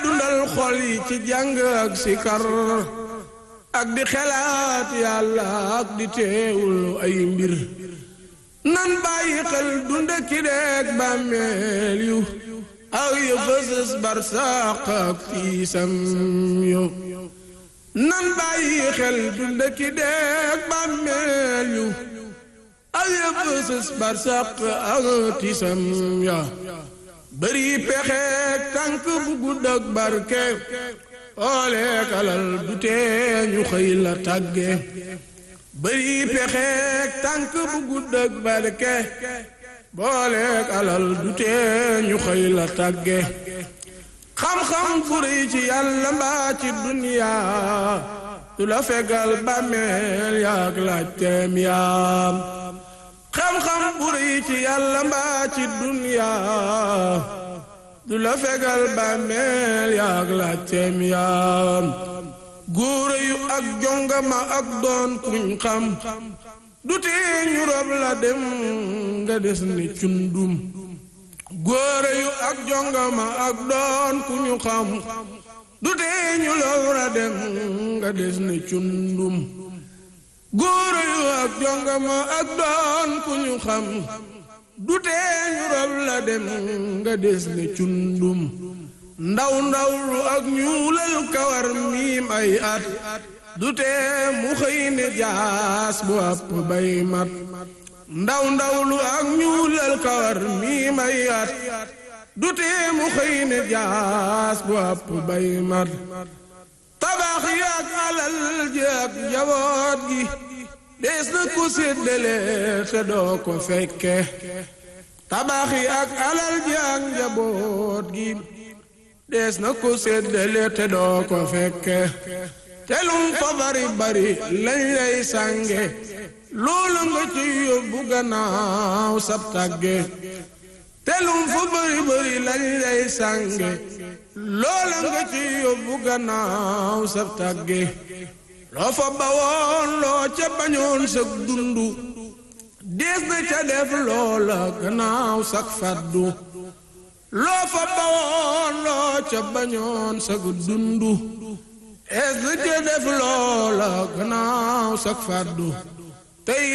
dundal xol yi ci jàng ak sikar ak di xelaat yàlla ak di teewul ay mbir nan bàyyi xel dunda ki deeg bàmmeel yu aw yu fësës barsaq ak tiisam yu nan bàyyi xel dunda ki deeg bàmmeel yu aw yu fësës barsaq ak tiisam ya bëri pexeek tànk bu gudd ak barke ooleek alal du tee ñu xëy la tàgge bëri pexeek tànk bu gudd ak barke booleek alal du tee ñu xëy la tàgge xam-xam fu rëy ci yàlla mbaa ci duniyaa du la fegal bàmmeel yaak laajteem yaam xam-xam bu rëy ci yàlla mbaa ci duniyaa du la fegal bàmmeel yaak laajteem yaam góore yu ak jongama ak doon kuñ xam du tee ñu rob la dem nga des ni cundum góore yu ak jongama ak doon ku ñu xam du tee ñu rob la dem nga des ni cundum góore yu ak jongama ak doon ku ñu xam du tee ñu rob la dem nga des ni cundum ndaw ndaw lu ak ñuulal kawar miim ay at du tee mu xëy ne jaas bu àpp bay mat ndaw ndaw lu ak ñuulal kawar miim ay at du tee mu xëy ne jaas bu àpp bay mat tabax yi ak alal ji ak njaboot gi dees na ko séddale te doo ko fekke tabax yi ak alal ji ak njaboot gi dees na ko séddale te doo ko fekke telum fa bari bari lañ lay sànge loolu nga ci yóbbu gannaaw sab tàgge telum fa bari bari lañ lay sànge loola nga ci yóbbu gannaaw sab tàgge loo fa bawoon loo ca bañoon sag dundu dees na ca def loola gannaaw sag faddu loo fa bawoon loo ca bañoon sag dundu es na ca def loola gannaaw sag faddu tey